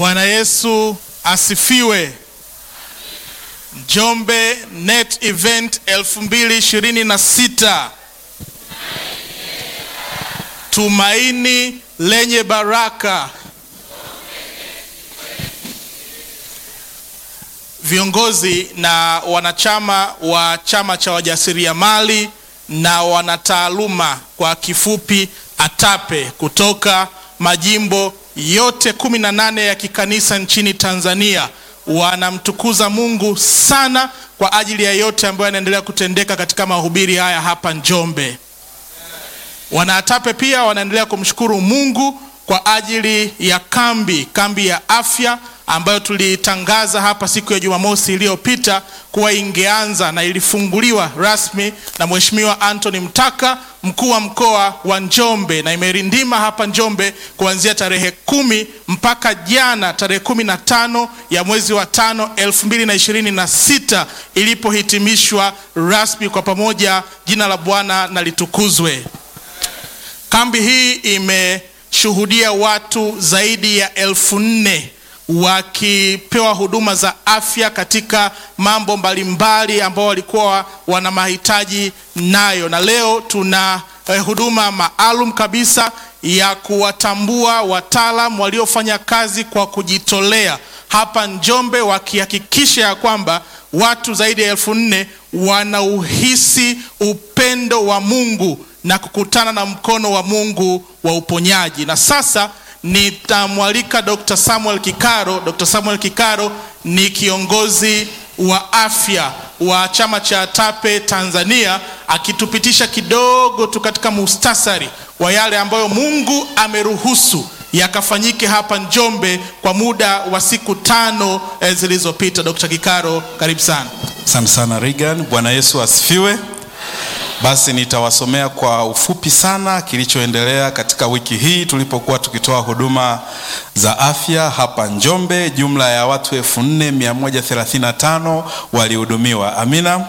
Bwana Yesu asifiwe. Njombe Net Event 2026 tumaini lenye baraka. Viongozi na wanachama wa chama cha wajasiriamali na wanataaluma kwa kifupi ATAPE kutoka majimbo yote kumi na nane ya kikanisa nchini Tanzania wanamtukuza Mungu sana kwa ajili ya yote ambayo yanaendelea kutendeka katika mahubiri haya hapa Njombe. Wanaatape pia wanaendelea kumshukuru Mungu kwa ajili ya kambi kambi ya afya ambayo tulitangaza hapa siku ya Jumamosi iliyopita kuwa ingeanza na ilifunguliwa rasmi na Mheshimiwa Anthony Mtaka, mkuu wa mkoa wa Njombe, na imerindima hapa Njombe kuanzia tarehe kumi mpaka jana tarehe kumi na tano ya mwezi wa tano elfu mbili na ishirini na sita ilipohitimishwa rasmi kwa pamoja. Jina la Bwana na litukuzwe. Kambi hii imeshuhudia watu zaidi ya elfu nne wakipewa huduma za afya katika mambo mbalimbali ambao walikuwa wana mahitaji nayo, na leo tuna eh, huduma maalum kabisa ya kuwatambua wataalam waliofanya kazi kwa kujitolea hapa Njombe, wakihakikisha ya kwamba watu zaidi ya elfu nne wanauhisi upendo wa Mungu na kukutana na mkono wa Mungu wa uponyaji. Na sasa nitamwalika Dr. Samuel Kikaro. Dr. Samuel Kikaro ni kiongozi wa afya wa chama cha ATAPE Tanzania, akitupitisha kidogo tu katika mustasari wa yale ambayo Mungu ameruhusu yakafanyike hapa Njombe kwa muda wa siku tano eh, zilizopita. Dr. Kikaro, karibu sana. Asante sana Regan. Bwana Yesu asifiwe. Basi nitawasomea kwa ufupi sana kilichoendelea katika wiki hii tulipokuwa tukitoa huduma za afya hapa Njombe. Jumla ya watu 4135 walihudumiwa. Amina.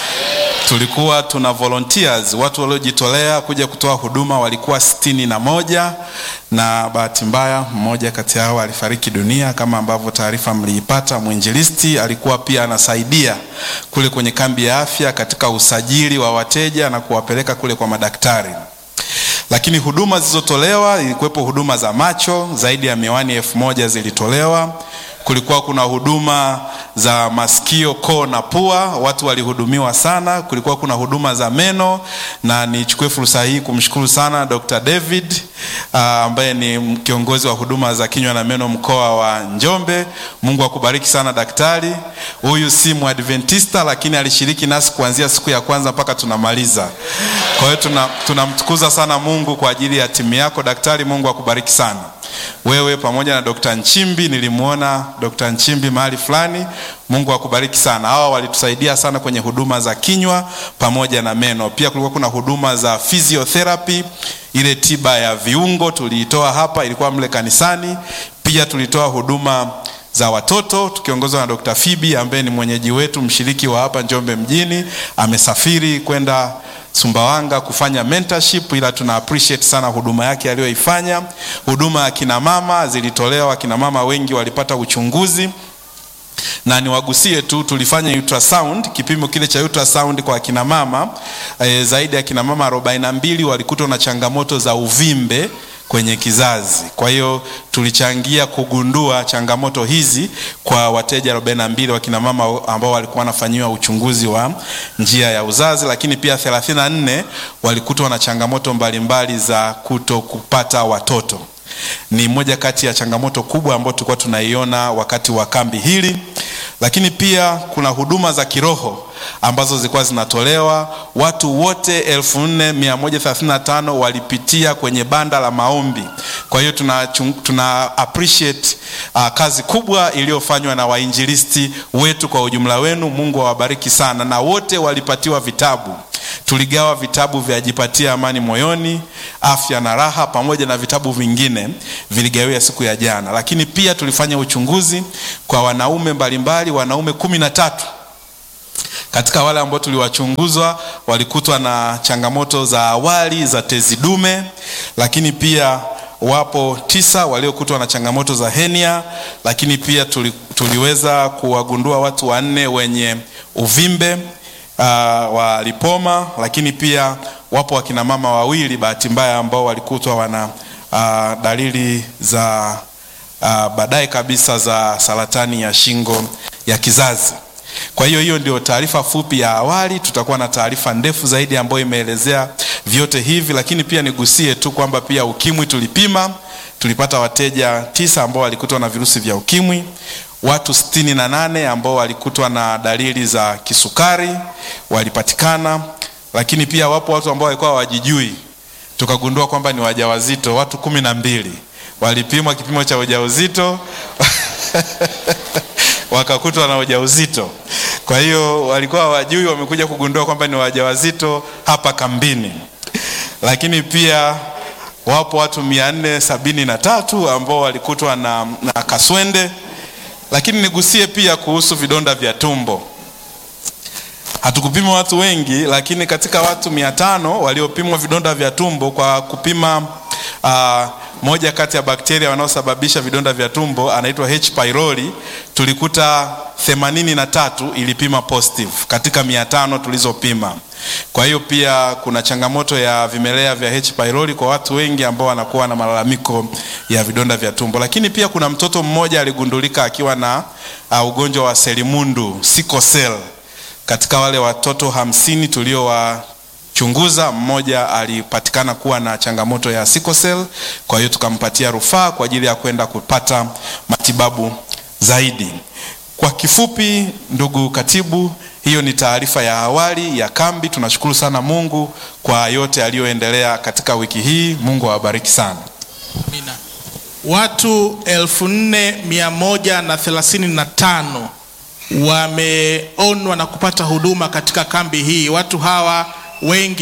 Tulikuwa tuna volunteers, watu waliojitolea kuja kutoa huduma walikuwa sitini na moja na bahati mbaya mmoja kati yao alifariki dunia kama ambavyo taarifa mliipata. Mwinjilisti alikuwa pia anasaidia kule kwenye kambi ya afya katika usajili wa wateja na kuwapeleka kule kwa madaktari. Lakini huduma zilizotolewa, ilikuwepo huduma za macho, zaidi ya miwani elfu moja zilitolewa. Kulikuwa kuna huduma za masikio, koo na pua, watu walihudumiwa sana. Kulikuwa kuna huduma za meno, na nichukue fursa hii kumshukuru sana Dr. David uh, ambaye ni kiongozi wa huduma za kinywa na meno mkoa wa Njombe. Mungu akubariki sana daktari. Huyu si Mwadventista, lakini alishiriki nasi kuanzia siku ya kwanza mpaka tunamaliza. Kwa hiyo tunamtukuza tuna sana Mungu kwa ajili ya timu yako daktari. Mungu akubariki sana wewe pamoja na Dr. Nchimbi. Nilimwona Dr. Nchimbi mahali fulani. Mungu akubariki sana. Hawa walitusaidia sana kwenye huduma za kinywa pamoja na meno. Pia kulikuwa kuna huduma za physiotherapy, ile tiba ya viungo tuliitoa hapa, ilikuwa mle kanisani. Pia tulitoa huduma za watoto tukiongozwa na Dr. Fibi ambaye ni mwenyeji wetu, mshiriki wa hapa Njombe mjini, amesafiri kwenda Sumbawanga kufanya mentorship, ila tuna appreciate sana huduma yake aliyoifanya. Huduma ya kina mama zilitolewa, kina mama wengi walipata uchunguzi na niwagusie tu, tulifanya ultrasound, kipimo kile cha ultrasound kwa akina mama e, zaidi ya kina mama 42 walikutwa na changamoto za uvimbe kwenye kizazi. Kwa hiyo tulichangia kugundua changamoto hizi kwa wateja 42 wa kina mama ambao walikuwa wanafanyiwa uchunguzi wa njia ya uzazi, lakini pia 34 walikutwa na changamoto mbalimbali za kuto kupata watoto. Ni moja kati ya changamoto kubwa ambayo tulikuwa tunaiona wakati wa kambi hili, lakini pia kuna huduma za kiroho ambazo zilikuwa zinatolewa. Watu wote 4135 walipitia kwenye banda la maombi. Kwa hiyo tuna, tuna appreciate uh, kazi kubwa iliyofanywa na wainjilisti wetu kwa ujumla wenu. Mungu awabariki sana, na wote walipatiwa vitabu tuligawa vitabu vya Jipatie Amani Moyoni, Afya na Raha, pamoja na vitabu vingine viligawia siku ya jana. Lakini pia tulifanya uchunguzi kwa wanaume mbalimbali, wanaume kumi na tatu katika wale ambao tuliwachunguzwa walikutwa na changamoto za awali za tezi dume, lakini pia wapo tisa waliokutwa na changamoto za henia, lakini pia tuli, tuliweza kuwagundua watu wanne wenye uvimbe uh, wa lipoma, lakini pia wapo wakina mama wawili bahati mbaya ambao walikutwa wana uh, dalili za uh, baadaye kabisa za saratani ya shingo ya kizazi. Kwa hiyo hiyo ndio taarifa fupi ya awali. Tutakuwa na taarifa ndefu zaidi ambayo imeelezea vyote hivi, lakini pia nigusie tu kwamba pia ukimwi tulipima, tulipata wateja tisa ambao walikutwa na virusi vya ukimwi, watu sitini na nane ambao walikutwa na dalili za kisukari walipatikana, lakini pia wapo watu ambao walikuwa hawajijui, tukagundua kwamba ni wajawazito, watu kumi na mbili walipimwa kipimo cha ujauzito wakakutwa na ujauzito. Kwa hiyo walikuwa hawajui, wamekuja kugundua kwamba ni wajawazito hapa kambini. Lakini pia wapo watu mia nne sabini na tatu ambao walikutwa na, na kaswende. Lakini nigusie pia kuhusu vidonda vya tumbo. Hatukupima watu wengi, lakini katika watu mia tano waliopimwa vidonda vya tumbo kwa kupima uh, moja kati ya bakteria wanaosababisha vidonda vya tumbo anaitwa H pylori, tulikuta themanini na tatu ilipima positive katika mia tano tulizopima. Kwa hiyo pia kuna changamoto ya vimelea vya H pylori kwa watu wengi ambao wanakuwa na malalamiko ya vidonda vya tumbo, lakini pia kuna mtoto mmoja aligundulika akiwa na uh, ugonjwa wa selimundu sickle cell. Katika wale watoto hamsini tuliowa chunguza mmoja alipatikana kuwa na changamoto ya sickle cell, kwa hiyo tukampatia rufaa kwa ajili ya kwenda kupata matibabu zaidi. Kwa kifupi, ndugu katibu, hiyo ni taarifa ya awali ya kambi. Tunashukuru sana Mungu kwa yote aliyoendelea katika wiki hii. Mungu awabariki sana. Amina. Watu elfu nne mia moja na thelathini na tano wameonwa na kupata huduma katika kambi hii. Watu hawa wengi